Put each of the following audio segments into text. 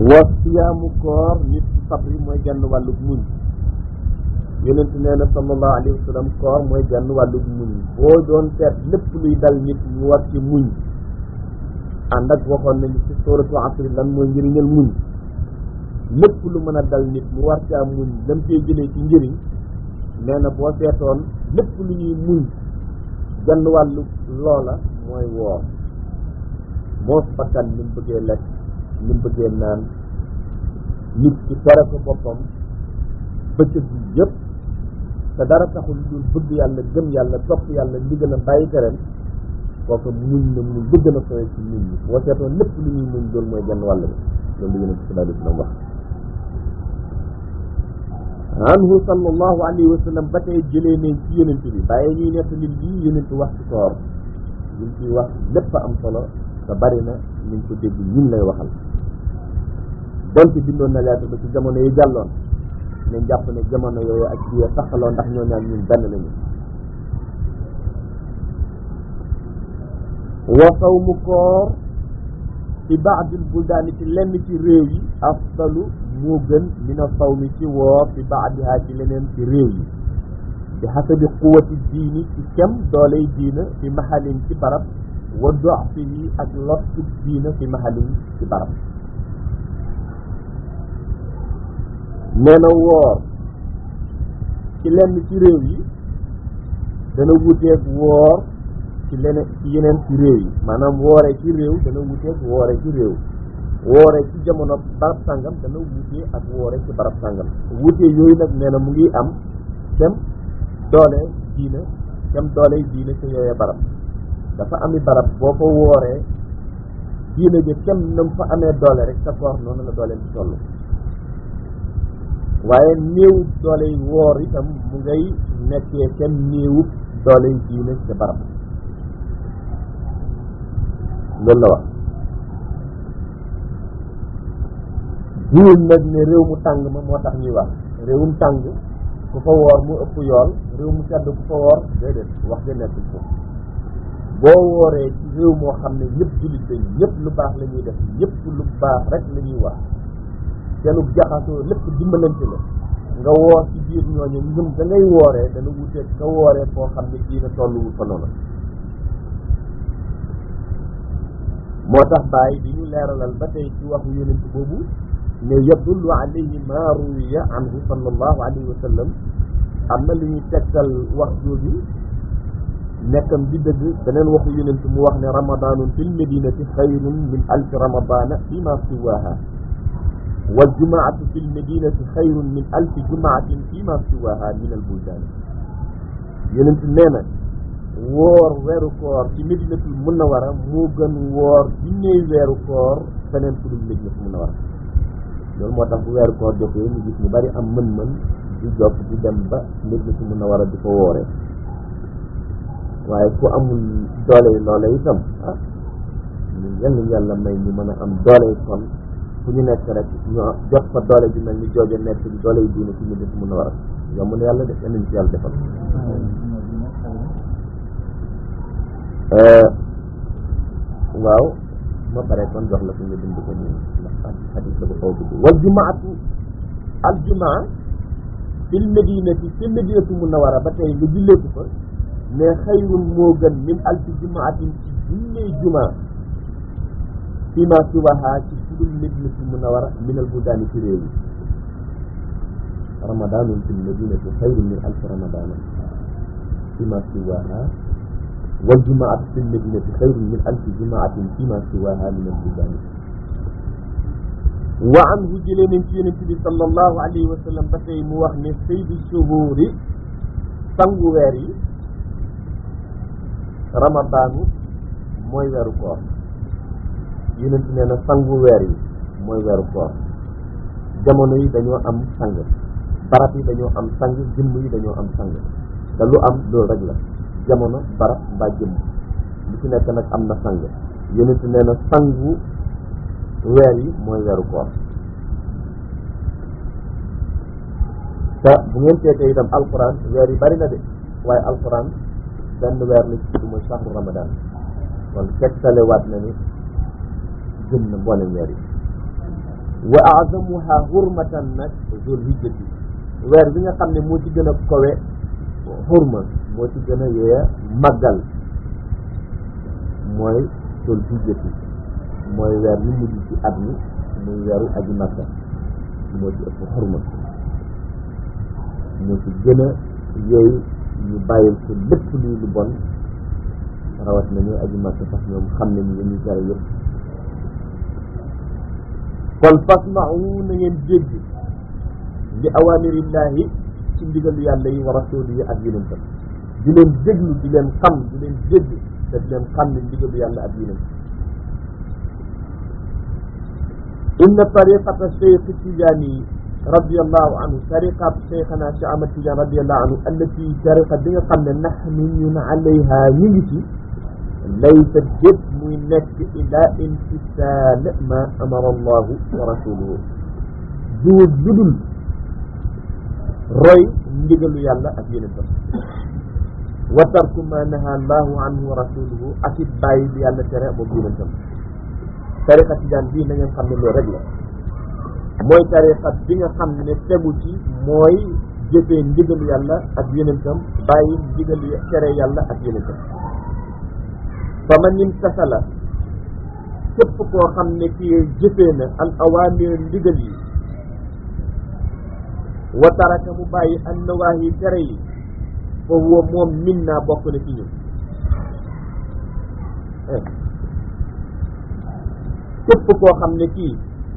wa siyaamu koor nit sabri mooy genn wàllug muñ yonent nee na sallallahu alayhi wa sallam koor mooy genn wàllug muñ boo doon seet lépp luy dal nit mu war ci muñ ànd ak waxoon nañu ci suratu asri lan mooy njëriñal muñ lépp lu mën a dal nit mu war caa muñ lam cee jëlee ci njëriñ nee na boo seetoon lépp lu ñuy muñ genn wàllu loola mooy woor moos bakkan ni mu bëggee lekk ni mu bëggee naan nit ci tere ko boppam bëccëg bi yëpp te dara taxul lu dul bëgg yàlla gëm yàlla topp yàlla ndigal a bàyyi tereem kooku muñ na muñ bëgg na sooy ci muñ ñi boo seetoon lépp lu ñuy muñ loolu mooy genn wàll bi loolu yonent bi sallallahu alayhi wa sallam wax anhu sallallahu alayhi wa sallam ba tey jëlee nañ ci yonent bi bàyyi ñuy nekk nit lii yonent wax ci koor liñ ciy wax lépp am solo te bari na niñ ko dégg ñun lay waxal donte bindoon na leeta ba ci jamono yi jàlloon nañ jàpp ne jamono yooyu ak biir saxaloo ndax ñoo ñaan ñun benn lañu wa sawmu koor ci baadil buldaani ci lenn ci réew yi afdalu moo gën mina sawmi ci woor fi baadihaa ci leneen ci réew yi bi xasabi quwati diini ci kem dooley diina fi mahalin ci barab wa dofihi ak lottu diina fi mahalin ci barab nee na woor ci lenn ci réew yi dana wuteeg woor ci leneen ci yeneen ci réew yi maanaam wooree ci réew dana wuteeg wooree ci réew wooree ci jamono barab sàngam dana wutee ak wooree ci barab sàngam wutee yooyu nag nee na mu ngi am kem doole diina kem doole diina ci yooyee barab dafa ami barab boo ko wooree diina ji kem nam fa amee doole rek sa koor noonu la doole di toll waaye néewu doole yi woor itam mu ngay nekkee kem néewu doole yi diina ca barab loolu la wax jiwul nag ne réew mu tàng ma moo tax ñuy wax réewum tàng ku fa woor mu ëpp yool réew mu sedd ku fa woor déedéet wax ja nekkul foofu boo wooree ci réew moo xam ne ñëpp jullit lañ ñëpp lu baax la ñuy def ñëpp lu baax rek la ñuy wax seenu jaxasoo lépp dimbalante la nga woor ci biir ñooñu ngëm da ngay wooree dana wuteeg nga wooree foo xam ne diina tolluwul fa noonu moo tax bàyyi di ñu leeralal ba tey ci waxu yonent boobu ne yadullu alayhi ma ruwiya anhu sallallahu alayhi wa sallam am na lu ñuy tegtal wax jooju nekkam di dëgg beneen waxu yonent mu wax ne ramadanun fil medinati xayrun min alfi ramadana fi ma siwaha wal jumaatu fil medinati xayrun min alfi jumaatin fi ma siwaha min al buldani yonent nee na woor weeru koor ci medinatul munawara moo gën woor junneey weeru koor feneen fu dul medinatul munawara loolu moo tax bu weeru koor jotee ñu gis ñu bari am mën-mën di jot di dem ba medinatul munawara di ko wooree waaye ku amul doole yi loole itam ah ñu yàlla yàlla may ñu mën a am doole yi kon fu ñu nekk rek ñu jot fa doole ji mel ni joojo nekk di doole yi diine ci medinatul munawara yomb na yàlla def yal nañu ci yàlla defal waaw ma pare kon jox la ko nga bind ko nii ndax xadis la bu xaw gudd wal jumaatu al jumaa fil medinati fil medinatu munawara ba tey nga julleeku fa mais xayrun moo gën min alfi jumaatin ci junney jumaa fii ma siwaha ci sudul medinatu munawara min al budaani ci réew yi ramadanun fil medinati xayrun min alfi ramadana fii ma siwaha wal jumaatu fil madinati xayrun min alfi jumaatin fima siwaha min al buldani wa anhu jëlee nañ ci yonent bi sallallahu alayhi wa sallam ba tey mu wax ne saydu shuhuri sangu weer yi ramadaanu mooy weeru koor yonent nee na sangu weer yi mooy weeru koor jamono yi dañoo am sang barab yi dañoo am sang jëmm yi dañoo am sang te lu am loolu rek la jamono barab mbaa jëmm lu ci nekk nag am na sang yonent nee na sangu weer yi mooy weeru koor te bu ngeen seetee itam alquran weer yi bari na de waaye alquran benn weer la ci tudd mooy shahru ramadan kon tegtalewaat na ni gën na mboolem weer yi wa azamuha hurmatan nag zul hijjati weer bi nga xam ne moo ci gën a kowe xurma moo ci gën a yeeya màggal mooy zul hijjati mooy weer bi mujj ci at mi muy weeru aji makka moo ci ëpp xurma moo ci gën a yooyu ñu bàyyil ko lépp luy lu bon rawat na ñuy aji makka sax ñoom xam nañu li ñuy tere yëpp kon fasma'u na ngeen dégg li awamirillahi ci ndigalu yàlla yi wa rasuli yi ak yonentam di leen déglu di leen xam di leen dégg te di leen xam ne ndigalu yàlla ak yonent inna tariqata cheikh tijaani radiallahu anhu tariqat cheikhana cheikh ahmad tidiane radiallahu anhu allati tariqa bi nga xam ne nahnu ñun alayha ñu ngi ci laysa dépp muy nekk ila imtisaal ma amara allahu wa rasuluhu duul ludul roy ndigalu yàlla ak yonentam wa tarku ma naha allahu anhu wa rasuluhu ak it bàyyi bi yàlla tere moom yonentam tariqa tijaan bii na ngeen xam ne loolu rek la mooy tariqa bi nga xam ne tegu ci mooy jëfee ndigalu yàlla ak yonentam bàyyi ndigalu tere yàlla ak yonentam fa man imtasala képp koo xam ne kii jëfee na al awaamir ndigal yi wa taraka mu bàyyi an nawaahi tere yi fa huwa moom min naa bokk na ci ñun képp koo xam ne kii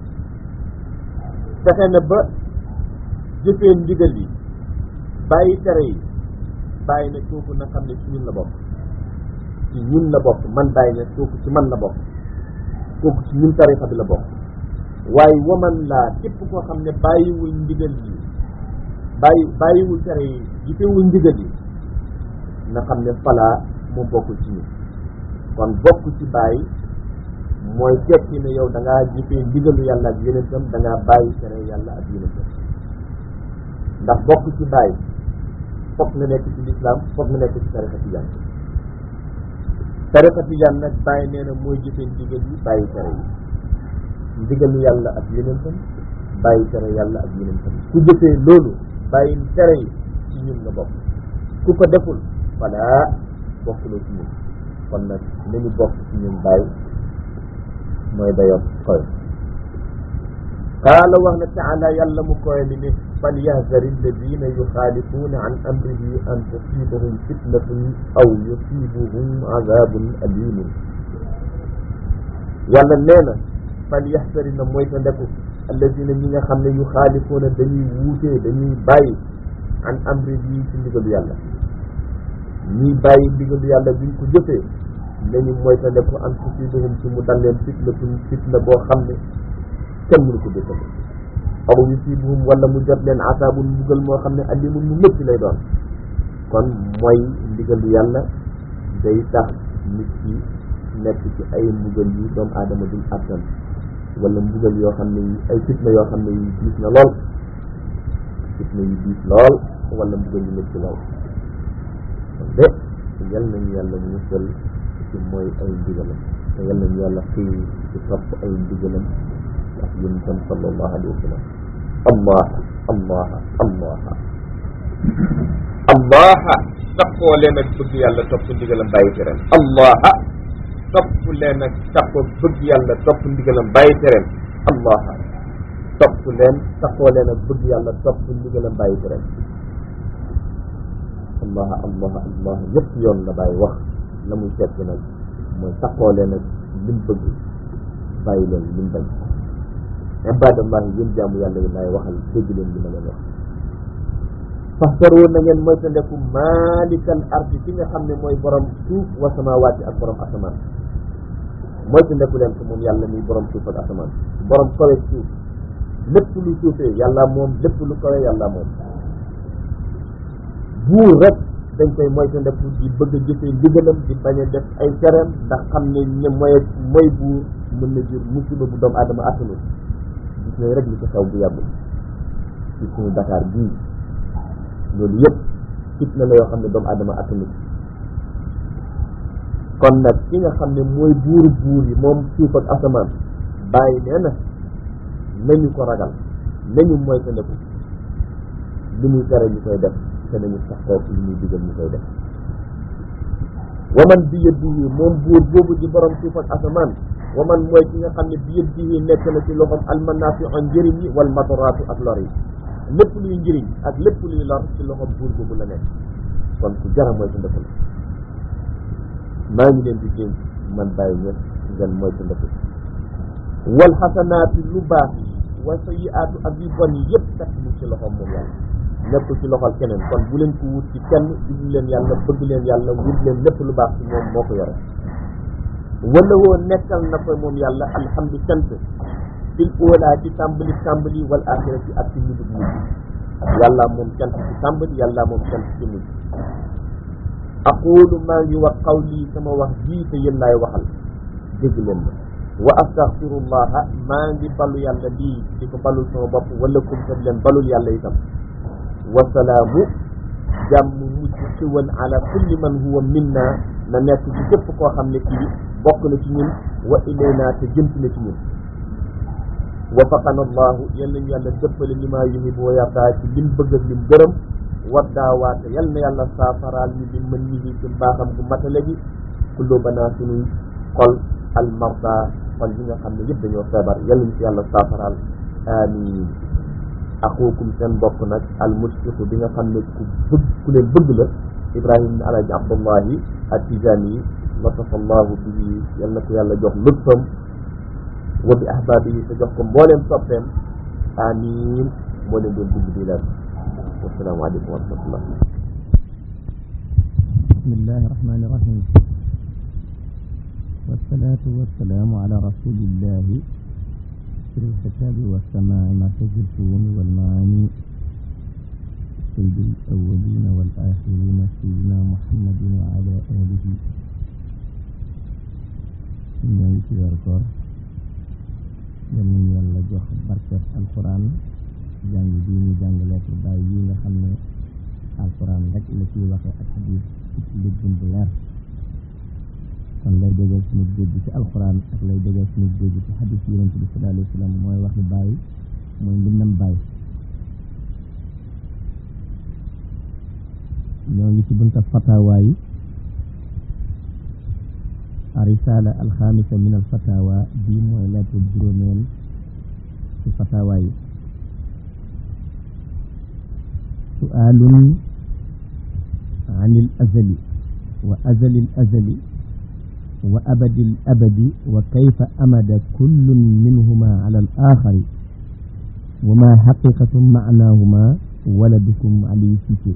fexe na ba jëfee ndigal yi bàyyi tere yi bàyyi na kooku na xam ne ci ñun la bokk ci ñun la bokk man bàyyi na kooku ci man la bokk kooku ci ñun tarixa bi la bokk waaye waman laa képp koo xam ne bàyyiwul ndigal yi bàyyi bàyyiwul tere yi jëfewul ndigal yi na xam ne falaa moom bokkul ci ñun kon bokk ci bàyyi mooy tekki ne yow da ngaa jëfee ndigalu yàlla ak yonentam da ngaa bàyyi tere yàlla ak yonentam ndax bokk ci bàyyi foog nga nekk ci lislaam foog nga nekk ci tarixa tijaan tarixa tijaan nag bàyyi nee na mooy jëfee ndigal yi bàyyi tere yi ndigalu yàlla ak yonentam bàyyi tere yàlla ak yonentam ku jëfee loolu bàyyi tere yi ci ñun nga bokk ku ko deful voilà bokkuloo ci ñun kon nag nañu bokk ci ñun bàyyi mooy dayoon koy qaala wax na taala yàlla mu koy li ne falyahdari alladina yuxaalifuuna an amrihi an tusibahum fitnatun aw yusibuhum azabun alimun yàlla nee na falyahdari na mooy ta ndeku alladina ñi nga xam ne yuxaalifuuna dañuy wuutee dañuy bàyyi an amrihi ci ndigalu yàlla ñuy bàyyi ndigalu yàlla buñ ko jëfee nañu mooy ta ndeku an tusibuhum ci mu dal leen fitnatun fitna boo xam ne kenn mënu ko dëkkal aw yusibuhum wala mu jot leen asaabun mbugal moo xam ne alimun mu métti lay doon kon mooy ndigalu yàlla day tax nit ki nekk ci ay mbugal yi doomu aadama dul attan wala mbugal yoo xam ne yi ay fitna yoo xam ne yi diis na lool fitna yi diis lool wala mbugal yu métti lool kon de yal nañu yàlla musal ci mooy ay ndigalam te yal nañu yàlla xëy ci topp ay ndigalam ak yonentam sallallahu alayhi wa sallam allah allah allah allah tappoo leen ak bëgg yàlla topp ndigalam bàyyi tereem allah topp leen ak tappoo bëgg yàlla topp ndigalam bàyyi tereem allah topp leen tappoo leen ak bëgg yàlla topp ndigalam bàyyi tereem allah allah allah yëpp yoon la bàyyi wax la muy tekki nag mooy tappoo leen ak lim bëgg bàyyi leen lim bañ ibadallahi yéen jaamu yàlla yi laay waxal dégg leen li ma leen wax faxtaroo na ngeen moytandeku maalikal ardi ki nga xam ne mooy borom suuf wa samawaati ak borom asamaan moytandeku leen ko moom yàlla muy borom suuf ak asamaan borom kawe suuf lépp lu suufee yàlla moom lépp lu kawe yàlla moom buur rek dañ koy moytandeku di bëgg a jëfee ndigalam di bañ a def ay tereem ndax xam ne ñe moy mooy buur mën na jur musiba bu doomu aadama attanul gis nañ rek li ci xew bu yàggul ci suñu Dakar bii loolu yëpp fitna la yoo xam ne doomu aadama attanul kon nag ki nga xam ne mooy buuru buur yi moom suuf ak asamaan bàyyi nee na nañu ko ragal nañu moytandiku li muy tere ñu koy def te nañu saxoo li muy digal ñu koy def waman bi yadihi moom buur boobu di borom suuf ak asamaan waman mooy ki nga xam ne bi yadihi nekk na ci loxoom almanaafiu njëriñ yi wal madaraatu ak lor yi lépp luy njëriñ ak lépp luy lor ci loxoom buur boobu la nekk kon ku jara moytandiku la maa ngi leen di dénk man bàyyi ñëpp ngeen moytandiku wal xasanaatu lu baax yi wa sayiaatu ak yu bon yi yëpp fekk mu ci loxoom moom yàlla nekkul ci loxol keneen kon bu leen ko wut ci kenn jublu leen yàlla bëgg leen yàlla wut leen lépp lu baax ci moom moo ko yore wala woo nekkal na ko moom yàlla alhamdu cant fil óolaa ci tàmbali tàmbali wal axirati ak ci mujj mujj yàlla moom cant ci tàmbali yàlla moom cant ci mujj aqulu maa ngi wax qawli sama wax jii te yéen laay waxal dégg leen ma wa astaghfirullaha maa ngi balu yàlla lii di ko balul sama bopp wala kum te leen balul yàlla itam wasalaamu jàmm mujj xiwal ala kulli man huwa minna na nekk ci képp koo xam ne kii bokk na ci ñun wa ilayna te jëmt na ci ñun wafaqana allahu yal nañu yàlla dëppale li maa yuhibbu wa yardaa ci lim bëgg ak lim gërëm waddaawaate yal na yàlla saafaraal ñu li mën ñi ci mbaaxam gu matale gi kullubanaa suñuy xol al marda xol yi nga xam ne yëpp dañoo feebar yal nañu ci yàlla saafaraal amiin axukum seen mbokk nag al mushfiqu bi nga xam ne ku bëgg ku leen bëgg la ibrahim ibn alaji abdullahi at-tijani yi latafa allahu bihi yal na ko yàlla jox lutfam wa bi ahbaabihi te jox ko mbooleem soppeem amiin moo leen doon bind di leen wasalaamu aleykum wa rahmatullah bismillahi rahmani rahim wassalatu wassalamu ala rasulillahi في الكتاب والسماع مركز الفهوم والمعاني سيد الأولين والآخرين سيدنا محمد وعلى آله ñooy ci weeru koor yal nañu yàlla jox barket alquran jàng bi ñu jàng lettre baay yi nga xam ne alquran rek la ciy waxe ak xadis ci liggin bu leer kon lay déggee suñu dégg ci alquran ak lay déggee suñu dégg ci xadis yonent bi sallallahu alayhi wa sallam mooy waxi bàyyi mooy mbindam bàyyi ñoo ngi ci bunta fatawa yi arisala alxamisa min alfatawa bii mooy lettre juróomeel ci fatawa yi su'aalun an il azali wa azali l azali wa abadi l abadi wa kayfa amada kullun minhuma ala al axari wa ma xaqiqatu maanaahuma waladukum aliyu siise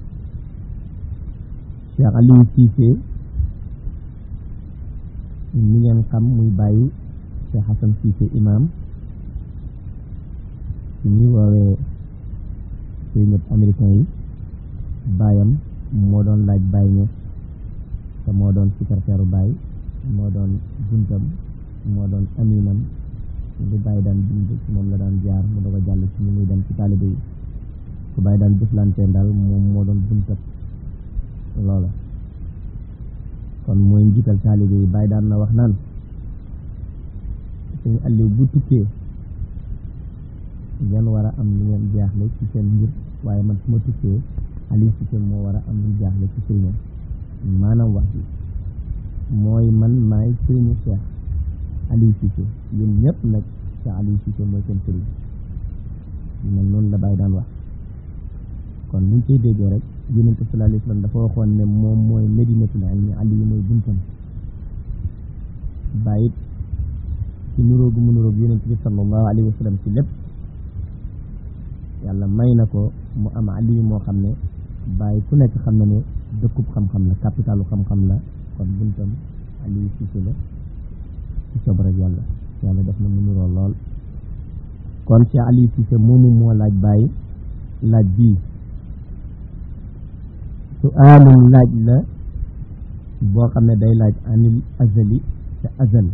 cheikh aliyu siise mi ngeen xam muy bàyyi cheikh xasan siise imam ci ñi woowee sëriñëb américain yi baayam moo doon laaj Baye Niass te moo doon secrétaire Baye moo doon buntam moo doon aminam li Baye daan bind ci moom la daan jaar mu doog a jàll ci ñu muy dem ci taalibe yi su Baye daan jëflanteen daal moom moo doon buntab loola kon mooy njiital taalibe yi Baye daan na wax naan suñu Aliou bu tukkee ngeen war a am lu ngeen jaaxle ci seen mbir waaye man su ma tukkee Aliou Cissé moo war a am lu jaaxle ci sëriñam maanaam wax bi mooy man maay sëriñu Cheikh Aliou Cissé yéen ñëpp nag Cheikh Aliou Cissé mooy seen sëriñ man noonu la bàyyi daan wax kon buñ koy déggee rek yonente sallallahu alayhi wa sallam dafa waxoon ne moom mooy medinatul ilmi Aliou mooy buntam bàyyit ci nuróogu mu nuróog yonente bi sallallahu alayhi wa sallam ci lépp yàlla may na ko mu am aliyu moo xam ne bàyyi ku nekk xam na ne dëkkub xam-xam la capitalu xam-xam la kon buntam aliyu siise la ci sob rek yàlla yàlla def na mu niroo lool kon ci aliyu siise moomu moo laaj bàyyi laaj bii su aalum laaj la boo xam ne day laaj anil azali te azal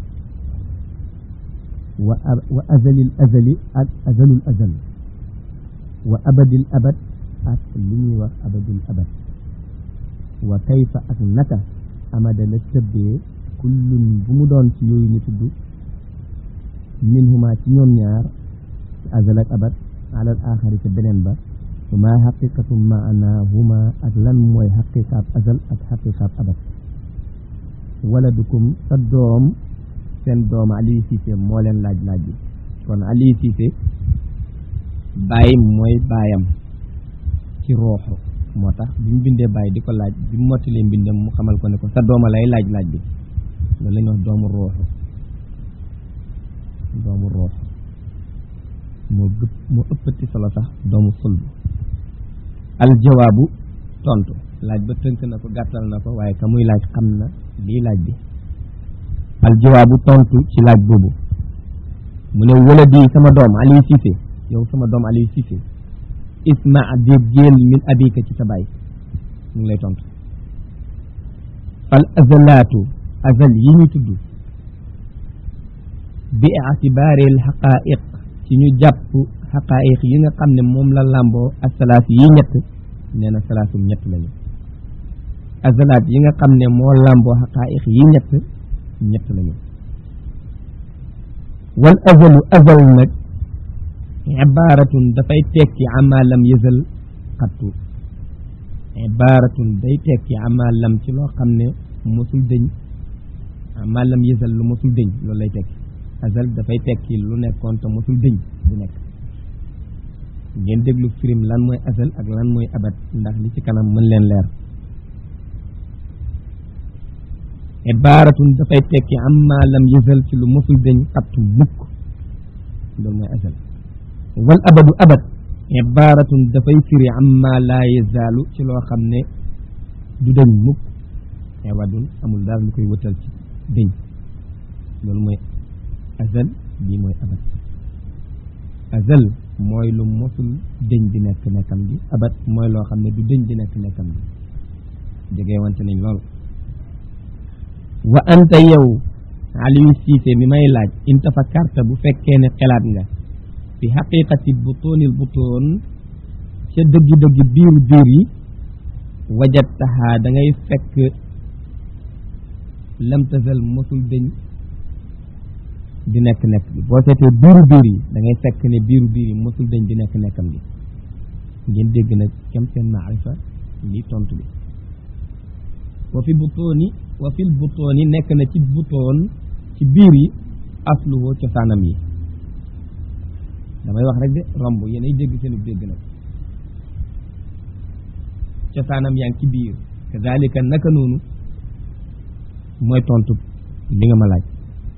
wa wa azalil azali ak azalul azal wa abadil abad ak li ñuy wax abadil abad wa kayfa ak naka amada la tëbbee kullun bu mu doon ci yooyu ñu tudd min huma ci ñoom ñaar azal ak abad ala al axari ca beneen ba wa ma xaqiqatu maanahuma ak lan mooy xaqiqaab azal ak xaqiqaab abad waladukum sa doom seen doom Aliou Cissé moo leen laaj laaj bi kon Aliou Cissé bàyyi mooy baayam ci rooxu moo tax bi mu bindee bàyyi di ko laaj bi mu mottalee mbindam mu xamal ko ne ko sa dooma lay laaj laaj bi loolu la ñuy wax doomu rooxu doomu rooxu moo gëpp moo ëppati solo sax doomu sulb aljawaabu tontu laaj ba tënk na ko gàttal na ko waaye ka muy laaj xam na lii laaj bi aljawaabu tontu ci laaj boobu mu ne waladi sama doom Aliou Cissé yow sama doom Aliou Cissé isma dég jéel min abika ci sa baay mu ngi lay tontu fal azalaatu azal yi ñu tudd bi itibaari al xaqaiq ci ñu jàpp xaqaiq yi nga xam ne moom la làmboo ak salaas yi ñett nee na salaasum ñett lañu azalaat yi nga xam ne moo làmboo xaqaiq yi ñett ñett lañu wal azalu azal nag ibaaratun dafay tekki ama lam yëzal xattu ibaaratun day tekki ama lam ci loo xam ne mosul dëñ ama lam yëzal lu mosul dëñ loolu lay tekki azal dafay tekki lu nekkoon te mosul dëñ du nekk ngeen déglu firim lan mooy azal ak lan mooy abad ndax li ci kanam mën leen leer ibaaratun dafay tekki amma lam yëzal ci lu mosul dëñ xattu mukk loolu mooy azal wal abadu abad ibaaratun dafay firi amma laa yazaalu ci loo xam ne du dëñ mukk ewadun amul dara lu koy wëtal ci dëñ loolu mooy azal bii mooy abad azal mooy lu mosul dëñ di nekk nekkam gi abad mooy loo xam ne du dëñ di nekk nekkam gi jege wante nañ lool wa anta yow Aliou Cissé mi may laaj in tafakkarta bu fekkee ne xelaat nga fi xaqiqati butoonil butoon ca dëggi-dëggi biiru biir yi wajattahaa da ngay fekk lam tazal mosul dëñ di nekk nekk bi boo seetee biiru biir yi da ngay fekk ne biiru biir yi mosul dëñ di nekk nekkam gi ngeen dégg nag kem seen maarifa lii tontu bi wa fi butooni wa fil butooni nekk na ci butoon ci biir yi asluhu cosaanam yi damay wax rek de romb yéenay dégg seenu dégg nag cosaanam yaa ngi ci biir kazalika naka noonu mooy tontu li nga ma laaj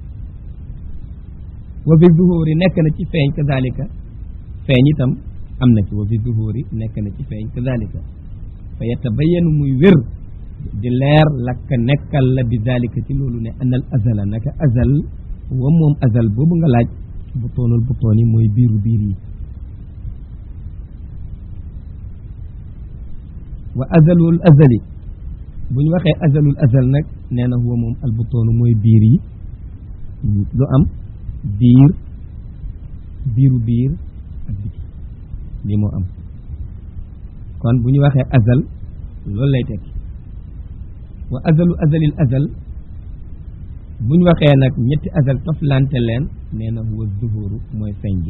wa fi zuhuri nekk na ci feeñ kazalika feeñ itam am na ci wa fi zuhuri nekk na ci feeñ kazalika fa yatabayanu muy wér di leer lakka nekkal la bi zalika ci loolu ne anal azala naka azal wa moom azal boobu nga laaj butoonul butoon yi mooy biiru biir yi wa azalul azali bu ñu waxee azalul azal nag nee na huwa moom al butoonu mooy biir yi lu am biir biiru biir ak biti lii moo am kon bu ñu waxee azal loolu lay tekki wa azalu azalil azal bu ñu waxee nag ñetti azal toflante leen nee na huwa zuhuru mooy feeñ gi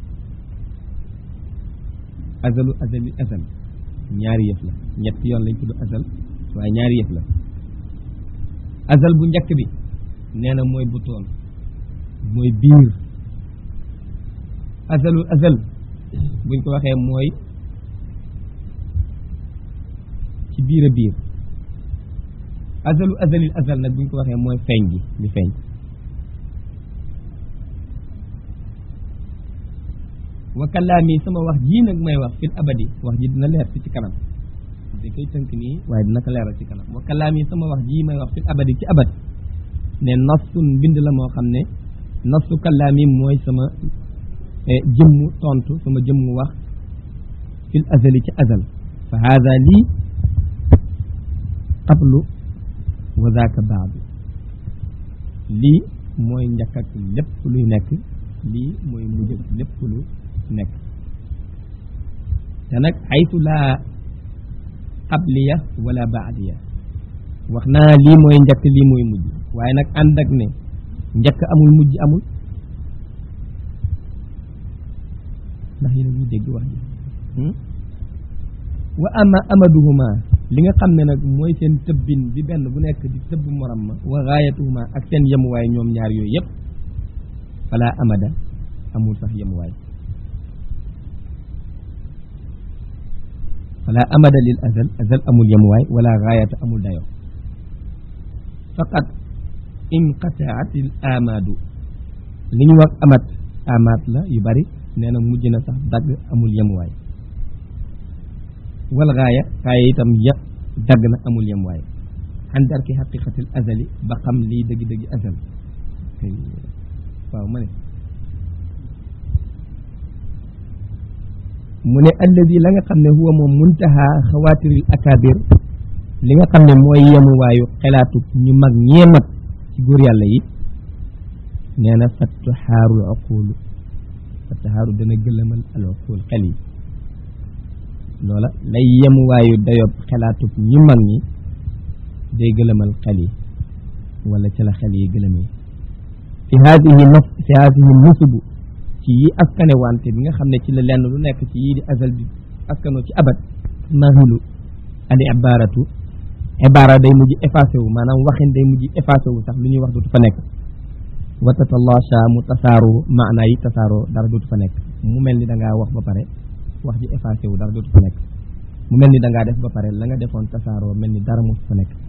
azalu azalil azal ñaari yëf la ñetti yoon lañ tudd azal waaye ñaari yëf la azal bu njëkk bi nee na mooy butoon mooy biir azalul azal buñ ko waxee mooy ci biir a biir azalu azalil azal nag buñ ko waxee mooy feeñ gi li feeñ wa kalaami sama wax jii nag may wax fil abadi wax ji dina leer ci ci kanam da koy tënk nii waaye dina ko leeral ci kanam wa kalaami sama wax jii may wax fil abadi ci abad ne nasun mbind la moo xam ne nasu kalaami mooy sama jëmmu tontu sama jëmmu wax fil azali ci azal fa hada lii qablu wa zaaka baadu lii mooy njëkk ak lépp luy nekk lii mooy mujj ak lépp lu nekk te nag xaytu laa qabliya wala baadiya wax naa lii mooy njëkk lii mooy mujj waaye nag ànd ak ne njëkk amul mujj amul ndax yéen a ngi dégg wax ji wa ama amaduhuma li nga xam ne nag mooy seen tëbbin bi benn bu nekk di tëbb morom ma wa gaayatuhuma ak seen yemuwaay ñoom ñaar yooyu yëpp fala amada amul sax yemuwaay fala amada lil azal azal amul yemuwaay wala gaayata amul dayo faqat inqataat il amadu li ñu wax amat amaat la yu bari nee na mujj na sax dagg amul yemuwaay wal gaaya gaaya itam ya dagg na amul yemuwaay an darki xaqiqatil azali ba xam lii dëgg-dëgg azal waaw ma ne mu ne alladi la nga xam ne huwa moom muntaha xawaatiril akabir li nga xam ne mooy yemuwaayu xelaatu ñu mag ñee mat ci góor yàlla yi nee na fattaxaarul aqulu fattaxaaru dana gëlëmal al aqul xel yi loola lay yemuwaayu dayob xelaatub ñi mag ñi day gëlëmal xel yi wala ci la xel yi gëlëmee fi haadihi naf fi haadihi nusubu ci yi askane wante bi nga xam ne ci la lenn lu nekk ci yii di azal di askanoo ci abat nahilu al ibaratu ibara day mujj effacé wu maanaam waxin day mujj effacé wu sax lu ñuy wax dootu fa nekk wa tatalasha mu tasaaroo maanaa yi tasaaroo dara dootu fa nekk mu mel ni da ngaa wax ba pare wax ji effacé wu dara dootu fa nekk mu mel ni da ngaa def ba pare la nga defoon tasaaroo mel ni dara mosu fa nekk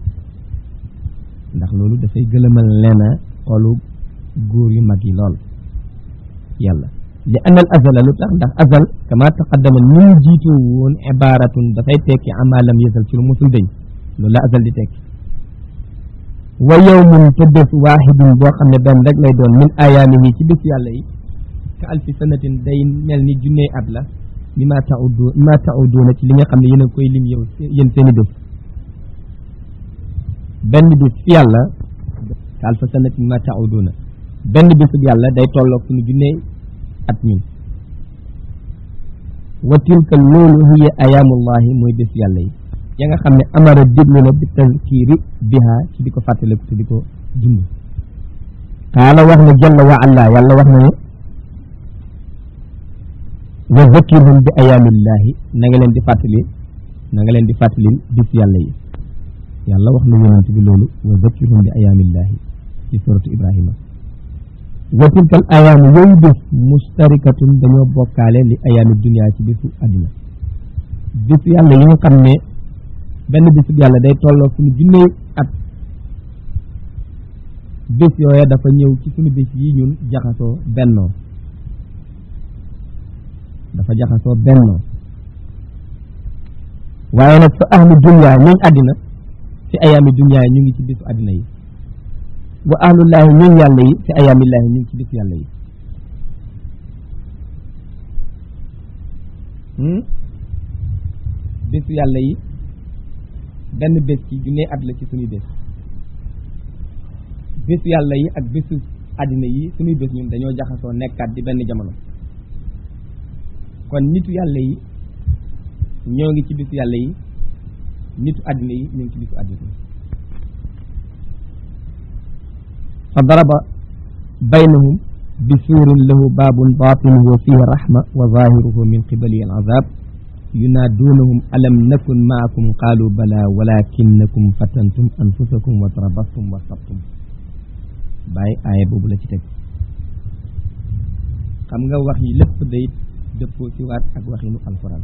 ndax loolu dafay gëlëmal leena xolu góor yu mag yi lool yàlla li anna al azala lu tax ndax azal kama taqaddama ni mu jiitoo woon ibaratun dafay tekki amalam yësal ci lu mosul dañ loolu la azal di tekki wa yawmun te bés waaxidun boo xam ne benn rek lay doon min ayaamihi ci bés yàlla yi ka alfi sanatin day mel ni junney at la mi ma taudu mi ma tauduuna ci li nga xam ne yéen a koy lim yow yéen seeni bés benn bés fi yàlla ka alfa sanatin mi ma tauduuna benn bésub yàlla day tolloog suñu junney at ñun wa tilka loolu hiya ayaamullahi mooy bés yàlla yi ya nga xam ne amara déglu na bi tazkiri biha ci di ko fàttaliku te di ko dund qaala wax na jalla wa ala yàlla wax na ne wa zakirhum bi ayaamillahi na nga leen di fàttali na nga leen di fàttali bis yàlla yi yàlla wax na yonent bi loolu wa zakirhum bi ayaamillahi ci suratu ibrahima wa tilkal ayaamu yooyu bés mustarikatun dañoo bokkaale li ayaami dunia ci bésu àddina bis yàlla yi nga xam ne benn bisub yàlla day tolloo suñu junney at bés yooya dafa ñëw ci suñu bés yi ñun jaxasoo bennoo dafa jaxasoo bennoo waaye nag fa ahlu dunya ñooñ àddina fi ayaami dunya ñu ngi ci bisu àddina yi wa ahlullaahi ñooñ yàlla yi fi ayaamillaahi ñu ngi ci bisu yàlla yi bésu yàlla yi benn bés ci junne at la ci suñuy bés bésu yàlla yi ak bésu àddina yi suñuy bés ñun dañoo jaxasoo nekkaat di benn jamono kon nitu yàlla yi ñoo ngi ci bisu yàlla yi nitu àddina yi ñoo ngi ci bisu àddina yi fa daraba baynahum bi suurin lahu baabun baatinuhu fihi rahma wa zahiruhu min qibali al azab yunaaduunahum alam nakun maakum qaalu bala walakinnakum fatantum anfusakum wa tarabastum wa sabtum bàyyi aaya boobu la ci teg xam nga wax yi lépp day dëppoo ci waat ak waxinu alquran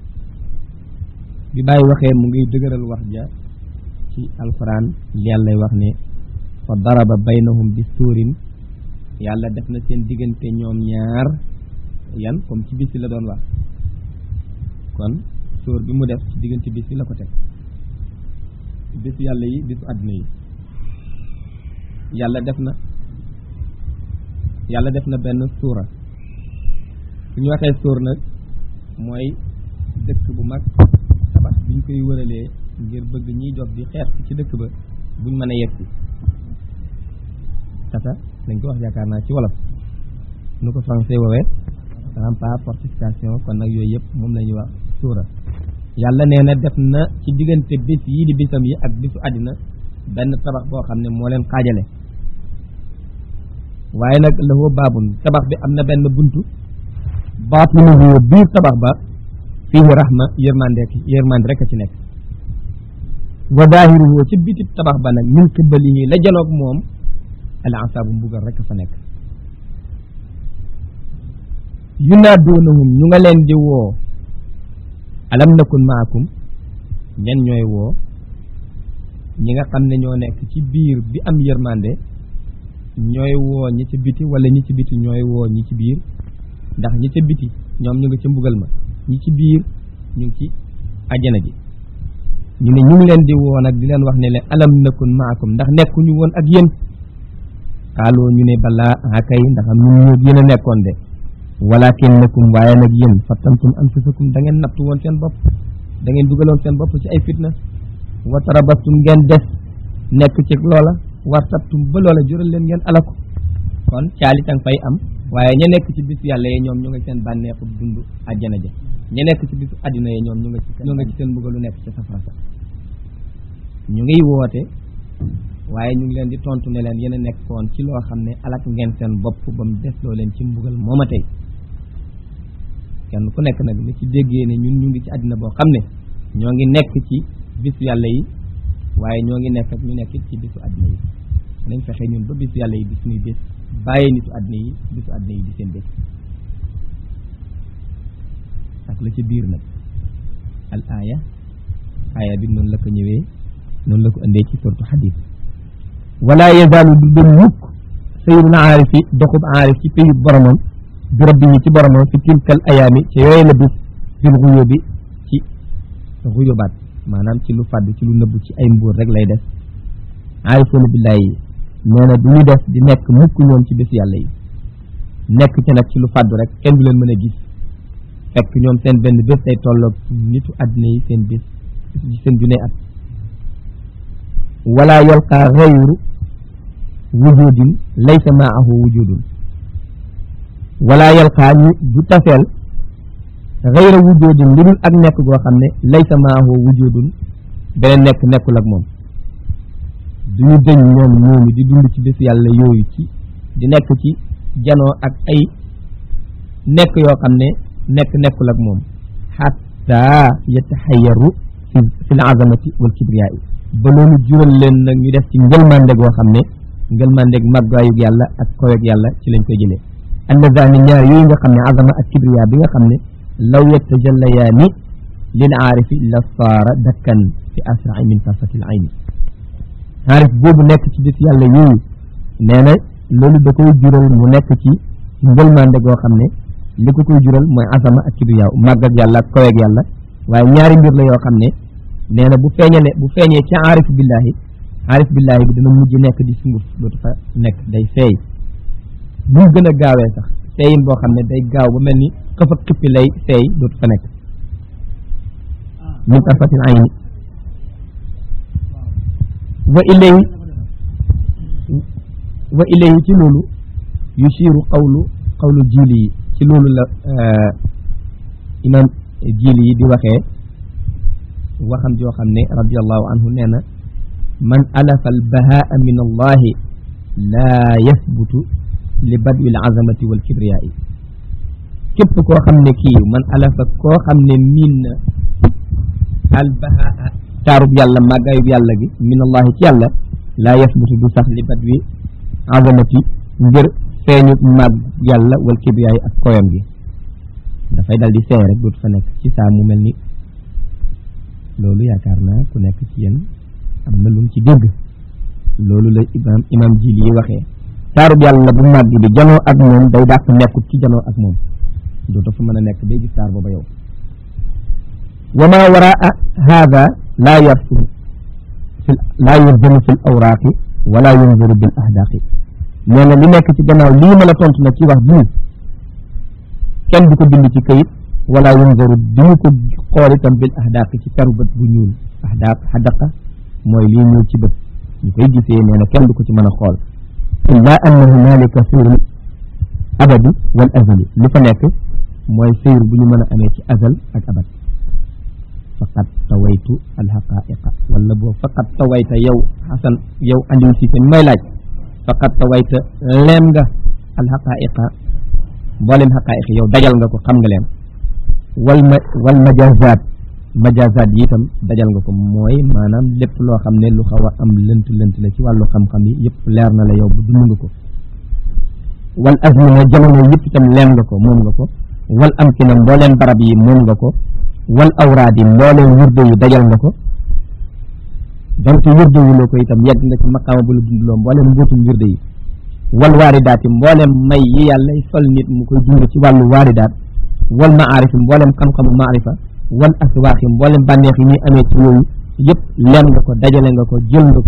bi bàyyi waxee mu ngi dëgëral wax ja ci alquran yàllay wax ne fa daraba baynahum bi suurin yàlla def na seen diggante ñoom ñaar yan comme ci bisi la doon wax kon sóor bi mu def ci diggante bis bi la ko teg bisu yàlla yi bisu àddina yi yàlla def na yàlla def na benn suura su ñu waxee sóor nag mooy dëkk bu mag tabax biñ koy wëralee ngir bëgg ñiy jox di xeex ci dëkk ba buñ mën a yegsi tata dañ ko wax yaakaar naa ci wolof nu ko français woowee rempart fortification kon nag yooyu yëpp moom la ñuy wax suura yàlla nee na def na ci diggante bis yii di bisam yi ak bisu àddina benn tabax boo xam ne moo leen xaajale waaye nag la woo baabun tabax bi am na benn buntu baatinuhu biir tabax ba fiihi rahma yërmande yërmande rek a ci nekk wa daahiruhu ci biti tabax ba nag min qibalihi la janoog moom al asaabu mbugal rek fa nekk yunaaduunahum ñu nga leen di woo alam nakun maakum ñen ñooy woo ñi nga xam ne ñoo nekk ci biir bi am yërmande ñooy woo ñi ci biti wala ñi ci biti ñooy woo ñi ci biir ndax ñi ca biti ñoom ñu ngi ci mbugal ma ñi ci biir ñu ngi ci ajjana ji ñu ne ñu ngi leen di woo nag di leen wax ne leen alam nakun maakum ndax nekkuñu woon ak yéen xaaloo ñu ne balaa akay ndax am ñun ñoo yéen a nekkoon de walakin nakum waaye nag yéen fattantum anfusakum da ngeen nattu woon seen bopp da ngeen dugaloon seen bopp ci ay fitna wa tarabastum ngeen des nekk ci loola wartabtum ba loola jural leen ngeen alaku kon caalitang fay am waaye ña nekk ci bisu yàlla yi ñoom ñu nga seen bànneexu dund àjjana ja ña nekk ci bisu àddina yi ñoom ñu nga ci ñu nga ci seen mbugalu nekk ci safara sa ñu ngiy woote waaye ñu ngi leen di tontu ne leen yéen a nekkoon ci loo xam ne alak ngeen seen bopp ba mu des loo leen ci mbugal mooma tey kenn ku nekk nag ni ci déggee ne ñun ñu ngi ci àddina boo xam ne ñoo ngi nekk ci bisu yàlla yi waaye ñoo ngi nekk ak ñu nekk ci bisu àddina yi nañ fexe ñun ba bisu yàlla yi di suñuy bés bàyyi nitu àddina yi bisu àddina yi di seen bés ak la ci biir nag al aaya aaya bi noonu la ko ñëwee noonu la ko indee ci surtu xadis wala yazaalu du dem mukk sayyidul aarifi doxub aarif ci payub boromam bi rabbihi ci boromam fi tilkal ayaami ci yooyu la bis fil xuyóobi ci xuyóobaat maanaam ci lu fàdd ci lu nëbb ci ay mbuur rek lay def aarifoona billaahi nee na du ñu def di nekk mukk ñoom ci bés yàlla yi nekk ci nag ci lu fàddu rek kenn du leen mën a gis fekk ñoom seen benn bés day tolloog nitu àddina yi seen bés seen junne at wala yalqa gayru wujudin laysa maahu wujudun wala yalqa ñu du taseel gayra wujudin lu dul ak nekk goo xam ne laysa maahu wujudun beneen nekk nekkul ak moom duñu dëñ ñoom ñooñu di dund ci bés yàlla yooyu ci di nekk ci janoo ak ay nekk yoo xam ne nekk nekkul ak moom xatta yataxayaru fi fi l azamati wal kibriyaa ba loolu jural leen nag ñu def ci ngëlmande goo xam ne ngëlmandeg màggaayug yàlla ak koweeg yàlla ci lañ koy jëlee annazani ñaar yooyu nga xam ne azama ak kibriya bi nga xam ne law yatajallayaani lil aarifi la saara dakkan fi asrai min tarfati l ayni aarif boobu nekk ci bis yàlla yooyu nee na loolu da koy jural mu nekk ci ngëlmande goo xam ne li ko koy jural mooy azama ak kibriya màgg ak yàlla ak koweeg yàlla waaye ñaari mbir la yoo xam ne nee na bu feeñale bu feeñee ci aarif billahi aarif billahi bi dina mujj nekk di sunguf dootu fa nekk day feey mu gën a gaawee sax feeyin boo xam ne day gaaw ba mel ni xëf ak xippi lay feey dootu fa nekk min tarfatil ayni wa ilayhi wa ilayhi ci loolu yusiru qawlu qawlu jiili yi ci loolu la imam jiili yi di waxee waxam joo xam ne radiallahu anhu nee na man alafa albahaa min allahi laa yasbutu li badwi al azamati wal kibriyaai képp koo xam ne kii man alafa koo xam ne miin na albahaa taarub yàlla màggaayub yàlla gi min allahi ci yàlla laa yasbutu du sax li badwi azamati ngir feeñu màgg yàlla wal kibriyaai ak koyam gi dafay dal di seey rek dootu fa nekk ci saa mu mel ni loolu yaakaar naa ku nekk ci yéen am na lu mu ci dégg loolu la imam imam jili yi waxee taarub yàlla bu màgg bi janoo ak moom day dàq nekkut ci janoo ak moom dootu fa mën a nekk bay gis taar booba yow wa ma waraa hada laa yarfu fi laa yurzamu fi l awraaqi wala yunzuru bil ahdaaqi nee na li nekk ci gannaaw lii ma la tontu nag ci wax bii kenn du ko bind ci këyit wala yunzaru duñu ko xool itam bil ahdaaqi ci peru bët bu ñuul ahdaaq xadaqa mooy lii ñuul ci bët ñu koy gisee nee na kenn du ko ci mën a xool illa anna hunalika sayrul abadi wal azali li fa nekk mooy sayr bu ñu mën a amee ci azal ak abad faqad tawaytu alxaqaiqa wala boo faqad tawayta yow xasan yow Aliou Cissé mi may laaj faqad tawayta leem nga alxaqaiqa mboolem xaqaayiq yow dajal nga ko xam nga leen wal ma wal majazaat majazaat yi itam dajal nga ko mooy maanaam lépp loo xam ne lu xaw a am lënt lënt la ci wàllu xam-xam yi yëpp leer na la yow bu dund nga ko wal azmina jamono yëpp itam leem nga ko moom nga ko wal amkina mbooleem barab yi moom nga ko wal awraad yi mbooleem wirde yi dajal nga ko donte wirde wu loo ko itam yegg nga ci maqaama bu la dundloo mbooleem mbóotum wirde yi wal waaridaat yi mbooleem may yi yàlla sol nit mu koy dund ci wàllu waaridaat wal maarif yi mbooleem xam-xamu maarifa wal aswaax yi mbooleem bànneex yi ñuy amee ci yooyu yëpp leem nga ko dajale nga ko jël nga ko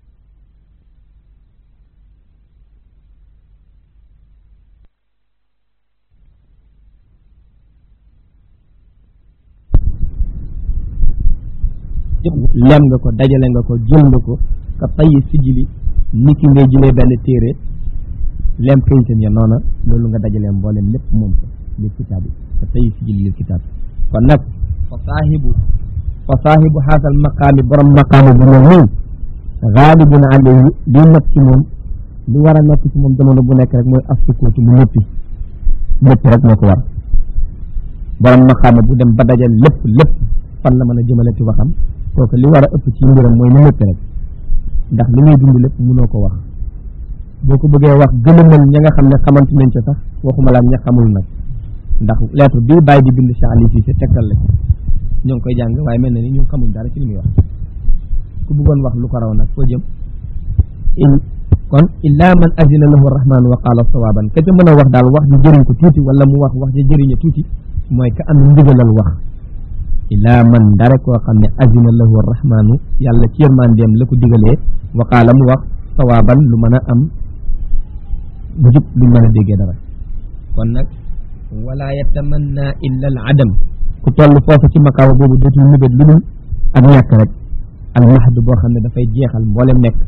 lem nga ko dajale nga ko jël nga ko ka tayyi sijili ni ki ngay jëlee benn téere lem kayitam ya noona loolu nga dajale mboolem lépp moom ko lil kitaab yi ka tayyi sijili lil kitaab kon nag fa saahibu fa saahibu xaasal maqaami borom maqaami bu mel nii xaalibun alayhi li nekk ci moom li war a nekk ci moom jamono bu nekk rek mooy af sukootu mu noppi noppi rek moo ko war borom maqaama bu dem ba dajal lépp lépp fan la mën a jëmale ci waxam kooku li war a ëpp ci mbiram mooy mu nëpp rek ndax li ngay dund lépp mënoo ko wax boo ko bëggee wax gëlëmal ña nga xam ne xamante nañ ca sax waxuma la ña xamul nag ndax lettre bii bàyyi di bind Cheikh Aliou Cissé tegtal la ci ñoo ngi koy jàng waaye mel na ni ñun xamuñ dara ci li muy wax ku bëggoon wax lu ko raw nag foo jëm in kon illa man azina lahu rahman wa qaala sawaban ka ca mën a wax daal wax ji jëriñ ko tuuti wala mu wax wax ji jëriñe tuuti mooy ka am ndigalal wax ilaa man dara koo xam ne azina lahu rahmaanu yàlla ci yërmandeem la ko digalee waqaala mu wax sawaaban lu mën a am jub luñ mën a déggee dara kon nag wala yatamanna illa al adam ku toll foofu ci makaawa boobu dootul mébét lu dul ak ñàkk rek al mahd boo xam ne dafay jeexal mboolem nekk